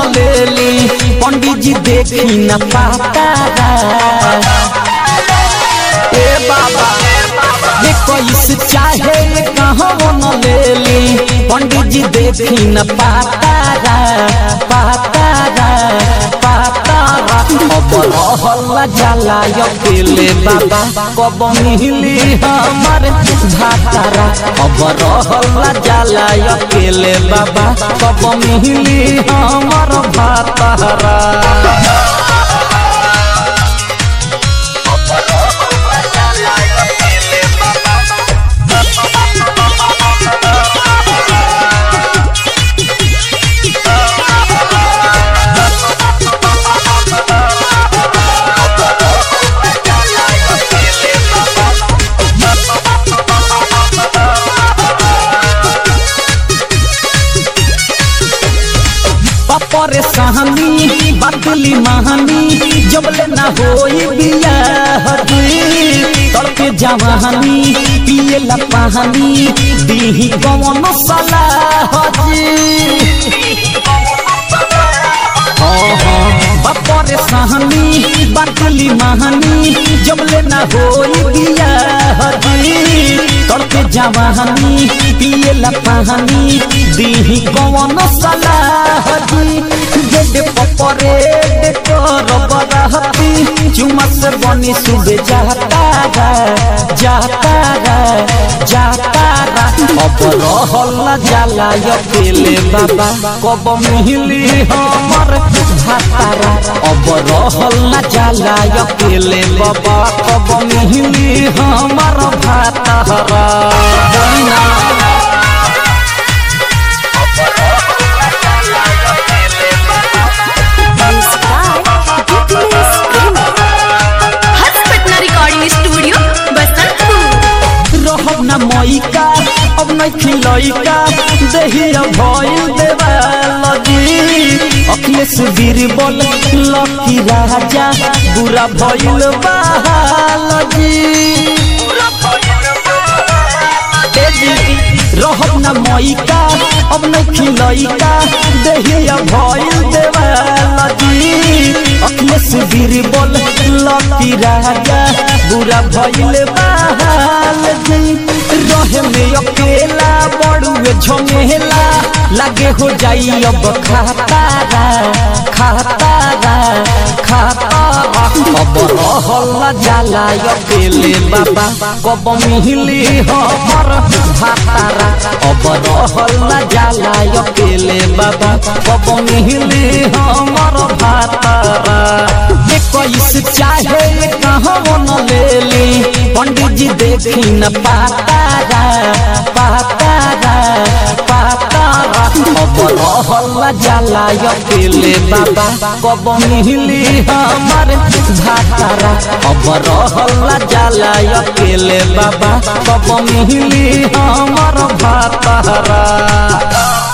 लेली पंडित जी देखी न पातारा ए बाबा ये कैस चाहे कहाँ न लेली पंडित जी देखी न पातारा पातारा पातारा अब रहल जाला अकेले बाबा कब मिली हमर भातारा अब रहल जाला अकेले बाबा कब मिली हमर भातारा परे सहनी बदली महानी जबले ना होई बिया तड़के जवानी पिए ला पानी दीही कौन सलाह बपरे सहनी बदली महानी जबले ना होई बिया तड़के जवानी पिए ला पानी दीही कौन सलाह गेड पपरे कर बरहती चुमा से बनी सुबे जाता रा जाता रा जाता रा अब रहल जाला अकेले बाबा कब मिली हमर भातारा अब रहल जाला अकेले बाबा कब मिली हमर भातारा बहिना हर्ष पटना रिकॉर्डिंग स्टूडियो बसंतपुर रहब न मईका अब न खिलैका दहिया भइल देवालजी अखिलेश बीरबल लकी राजा बुरा भइल बालजी रहब न मईका अब न खिलैका दहिया भइल देवालजी अखिलेश बीरबल लकी राजा बुरा भइल बालजी रहे में अकेला बड़ुए झमेला लागे हो जाई अब खातारा खातारा खातारा अब रहल जाला अकेले बाबा कब मिली हमर भातारा अब रहल जाला अकेले बाबा कब मिली हमर भातारा कैस चाहे कहाँ न लेली पंडित जी देखी न पातारा पातारा पातारा अब रहल जाला अकेले बाबा कब मिली हमर भातारा अब रहल जाला अकेले बाबा कब मिली हमर भातारा